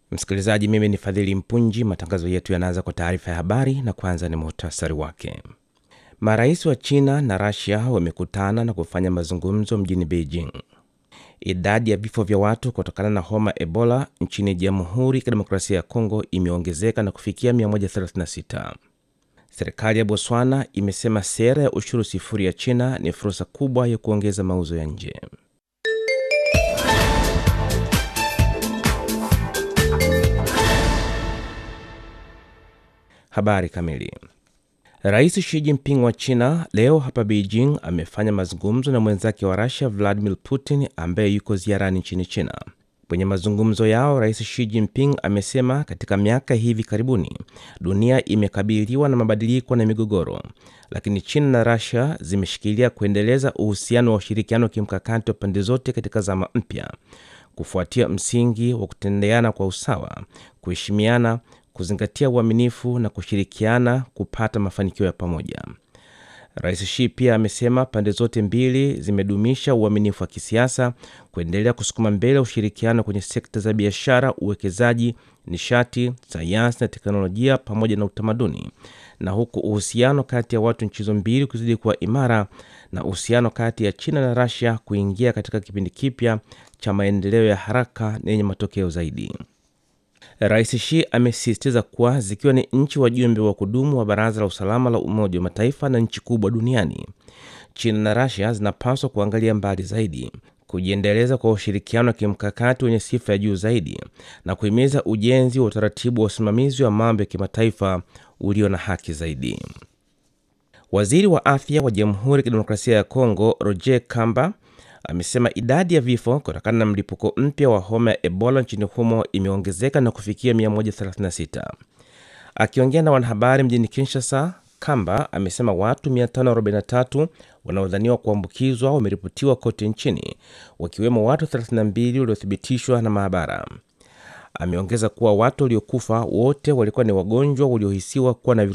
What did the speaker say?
Msikilizaji, mimi ni Fadhili Mpunji. Matangazo yetu yanaanza kwa taarifa ya habari na kwanza ni muhtasari wake. Marais wa China na Rasia wamekutana na kufanya mazungumzo mjini Beijing. Idadi ya vifo vya watu kutokana na homa Ebola nchini Jamhuri ya Kidemokrasia ya Kongo imeongezeka na kufikia 136. Serikali ya Botswana imesema sera ya ushuru sifuri ya China ni fursa kubwa ya kuongeza mauzo ya nje. Habari kamili. Rais Xi Jinping wa China leo hapa Beijing amefanya mazungumzo na mwenzake wa Russia Vladimir Putin ambaye yuko ziarani nchini China. Kwenye mazungumzo yao, Rais Xi Jinping amesema katika miaka hivi karibuni dunia imekabiliwa na mabadiliko na migogoro, lakini China na Russia zimeshikilia kuendeleza uhusiano wa ushirikiano wa kimkakati wa pande zote katika zama mpya, kufuatia msingi wa kutendeana kwa usawa, kuheshimiana kuzingatia uaminifu na kushirikiana kupata mafanikio ya pamoja. Rais Xi pia amesema pande zote mbili zimedumisha uaminifu wa kisiasa, kuendelea kusukuma mbele ushirikiano kwenye sekta za biashara, uwekezaji, nishati, sayansi na teknolojia pamoja na utamaduni, na huku uhusiano kati ya watu nchi hizo mbili kuzidi kuwa imara na uhusiano kati ya China na Russia kuingia katika kipindi kipya cha maendeleo ya haraka na yenye matokeo zaidi. Rais Xi amesisitiza kuwa zikiwa ni nchi wajumbe wa kudumu wa Baraza la Usalama la Umoja wa Mataifa na nchi kubwa duniani, China na Russia zinapaswa kuangalia mbali zaidi, kujiendeleza kwa ushirikiano wa kimkakati wenye sifa ya juu zaidi na kuhimiza ujenzi wa utaratibu wa usimamizi wa mambo ya kimataifa ulio na haki zaidi. Waziri wa afya wa Jamhuri ya Kidemokrasia ya Kongo Roger Kamba amesema idadi ya vifo kutokana na mlipuko mpya wa homa ya Ebola nchini humo imeongezeka na kufikia 136. Akiongea na wanahabari mjini Kinshasa, Kamba amesema watu 543 wanaodhaniwa kuambukizwa wameripotiwa kote nchini, wakiwemo watu 32 waliothibitishwa na maabara. Ameongeza kuwa watu waliokufa wote walikuwa ni wagonjwa waliohisiwa kuwa na